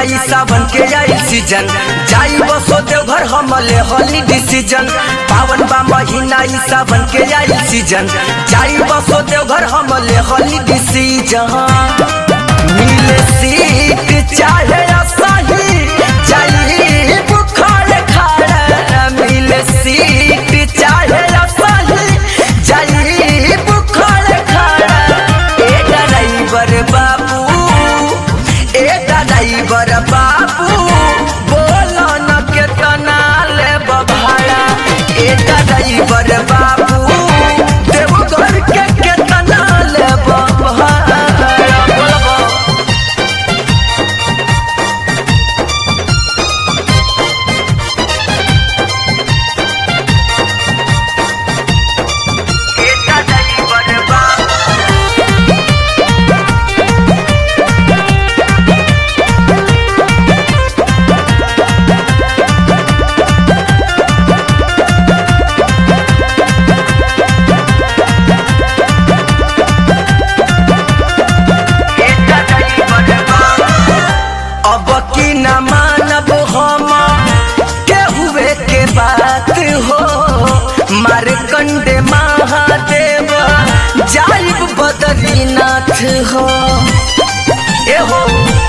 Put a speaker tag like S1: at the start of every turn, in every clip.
S1: आई सावन के आई सीजन जाई बसो देवघर हमले होली डिसीजन पावन बा महीना ई सावन के आई सीजन जाई बसो देवघर हमले होली डिसीजन मिले सीट चाहे असाही जाई बुखार खाड़ा मिले सीट चाहे असाही जाई बुखार खाड़ा ए ड्राइवर बाबू ए ड्राइवर बाबू बोलो न केतना ले भाड़ा ए ड्राइवर बाबू देवघर के केतना ले भाड़ा बोलबो ए ड्राइवर बाबू अब की न मानब हम केहुए के बात हो मारकंडे महादेव जाइब बद्रीनाथ हो ए हो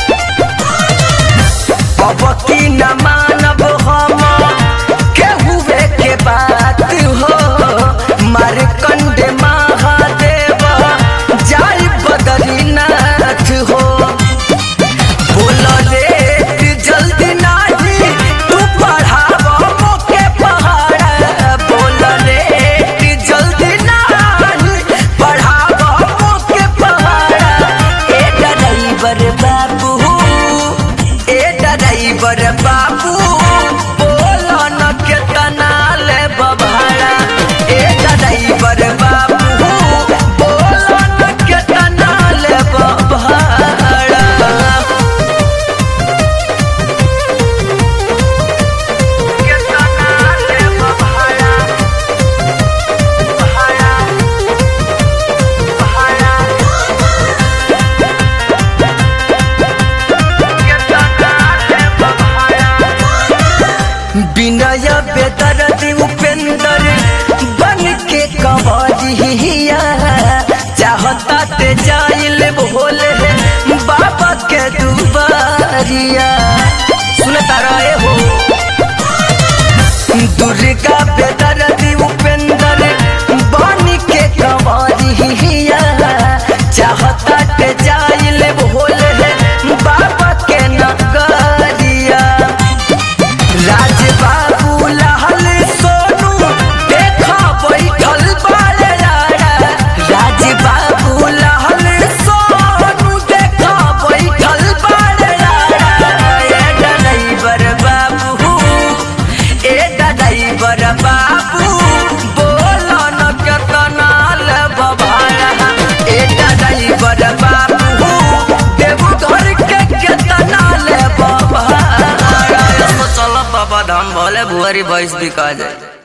S1: अब की न मानब हम केहुए के बात हो मारकंडे महादेव जाइब बद्रीनाथ हो बोल रे जल्दी नाही तू पढ़ाव मोके पहाड़ बोल रे जल्दी नाही पढ़ाव मोके पहाड़ ए ड्राइवर बाबू ए ड्राइवर बाबू बोल न केतना ले भाड़ा ए ड्राइवर बाबू बोल न केतना ले भाड़ा विनय बेदरदी उपेंद्र बन के कंवरिया चाहता ते जाइल भोले बाबा के दुबारिया सुनता रहे हो दुर्गा बेदरदी उपेंद्र बन के कंवरिया चाहता ते जाइल भोले बाबा के नगरिया राज बाबू लाल सोनू देखा बैठल बारे यारा राज बाबू लाल सोनू देखा बैठल बारे यारा ए ड्राइवर बाबू ए ड्राइवर बाबू बोलो न केतना लेब भाड़ा ए ड्राइवर बाबू देवघर के केतना लेब भाड़ा चल बाबा धाम भले भुआरी भैंस बिका जाए